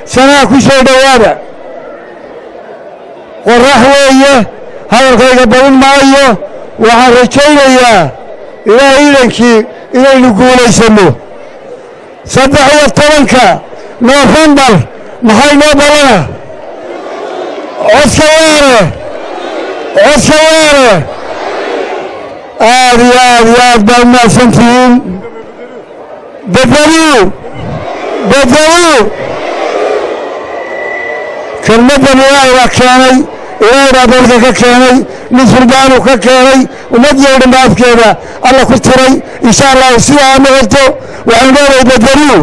sanaa ku soo dhowaada qorax weeye hadalkayga badin maayo waxaan rajaynayaa ilaah iidankii inaynu guulaysanno saddex iyo tobanka noofembar maxay noo balana codka waare codka waare aad iyo aad iyo aad baa umahadsantihiin bedelu bedelu kelmaddan ilaahay baa keenay ilaahay baa dalka ka keenay nin sulbaanuu ka keenay ummaddii o dhan ba afkeeda alla ku tiray insha allahu sidaa ha noqoto waxaan leedahay bedelu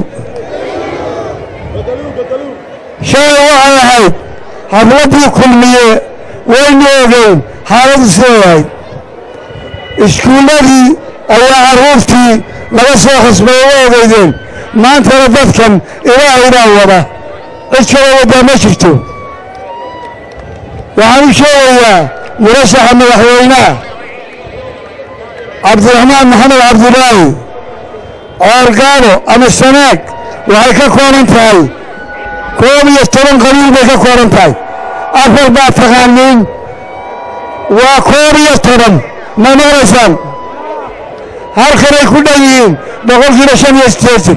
shalay waxay ahayd habladdii kulmiye waynu ogeyn xaaladdu siday ahayd iskuulladii ayaa carruurtii laga soo khasbay uga ogeydeen maantana dadkan ilaahay baa wada cid kaloo waddaa ma jirto waxaan u sheegayaa murashaxa madaxweynaha cabdiraxmaan maxamed cabdulaahi coorgaado ama sanaag waxay ka kooban tahay koob iyo toban qabiil bay ka kooban tahay afar baa taqaaniin waa koob iyo toban ma maqlaysaan halkanay ku dhan yihiin boqolkiiba shan iyo siddeetan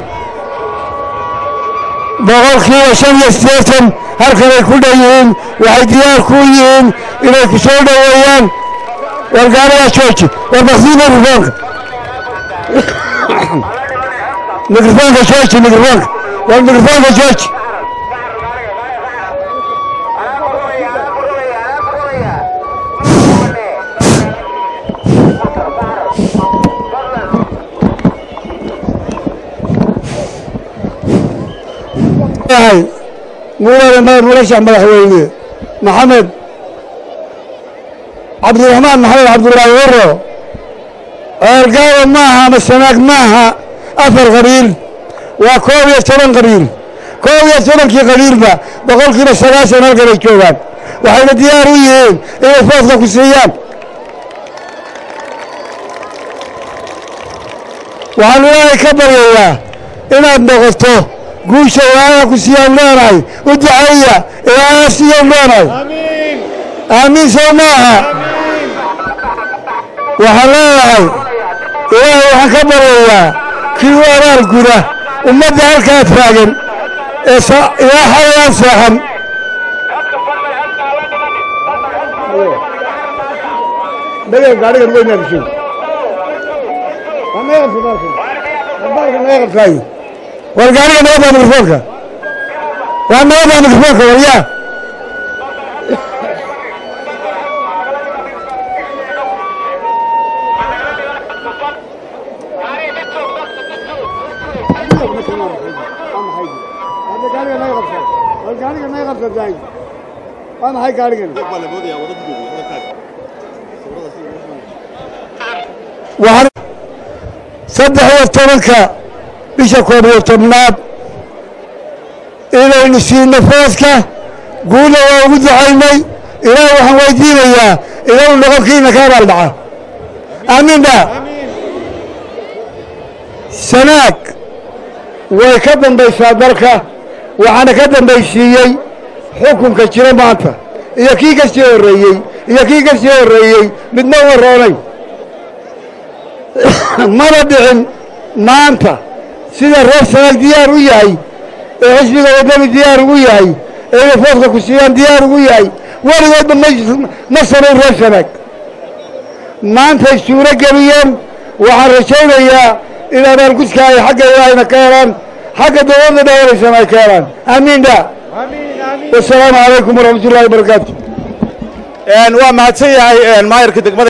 boqolkiiba shan iyo siddeetan halkanay ku dhan yihiin waxay diyaar ku yihiin inay ku soo dhoweeyaan wargaanayaa jooji war baksii mikrofoonka mikrofoonka jooji mikrofoonka war mikrofoonka jooji murashax madaxweyne maxamed cabdiraxmaan maxamed cabdulaahi waro ceelgaaba maaha ama sanaag maaha afar qabiil waa koob iyo toban qabiil koob iyo tobankii qabiilba boqolkiiba sagaashan halkanay joogaan waxayna diyaar u yihiin inay foodka ku siiyaan waxaan ilaahay ka baryayaa inaad noqoto guusha ilaahay ku siiyaan leenahay u duceeya ilaahay siiyaan leenahay aamiin sow maaha waxaan leeyahay ilaahay waxaan ka baryayaa kii u abaal guda ummadda halkaa taagan ee ilaa xalayaan seexan gaarigan weynaagshay war gaariga nabadda mikrofoonka waa nabadda mikrofoonka waryaa waa maxay gaarigan waxaan saddex iyo tobanka bisha koob iyo tobnaad inaynu siino fooska guulla waa ugu ducaynay ilaah waxaan weydiinayaa inuu noqonkiina ka abaal dhaca aamiin ba sanaag way ka dambaysaa dalka waxaana ka dambaysiiyey xukunka jira maanta iyo kii ka sii horreeyey iyo kii ka sii horreeyey midna warroonay mana dhicin maanta sida reer sanaag diyaar u yahay ee xisbiga waddani diyaar ugu yahay ee inay foodka ku siiyaan diyaar ugu yahay weligoodba ma samayn reer sanaag maantay suuro geliyeen waxaan rajaynayaa in abaalgudka ay xagga ilaahayna ka helaan xagga dowladda dhawanaysana ay ka helaan aamiin dha wasalaamu calaykum waraxmat ullahi wabarakaatu waa mahadsan yahay maayarka degmada